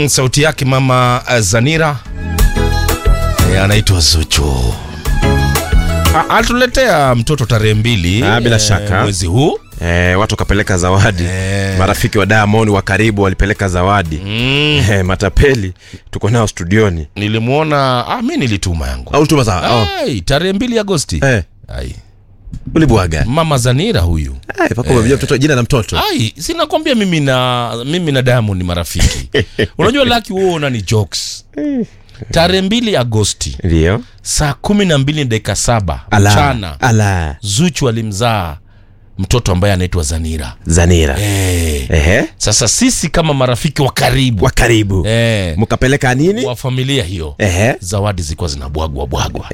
Mm, sauti yake mama uh, Zanira e, anaitwa Zuchu. A- Atuletea mtoto tarehe mbili Ah, bila eh, shaka. mwezi huu Eh, watu wakapeleka zawadi Eh. marafiki wa Diamond wa karibu walipeleka zawadi mm, eh, matapeli tuko nao studioni nilimwona ah, mi nilituma yangu au tuma za oh. Ai, tarehe mbili Agosti eh, Ai, ulibwaga mama Zanira huyu eh, paka umemjua mtoto jina la mtoto Ai, sinakwambia mimi na mimi na Diamond ni marafiki. Unajua Lucky wewe una ni jokes. Tarehe mbili Agosti ndio saa kumi na mbili dakika saba ala mchana ala Zuchu alimzaa mtoto ambaye anaitwa Zanira. Zanira Eh, ehe sasa sisi kama marafiki wa karibu wa karibu eh, mkapeleka nini wa familia hiyo ehe zawadi zilikuwa zinabwagwa bwagwa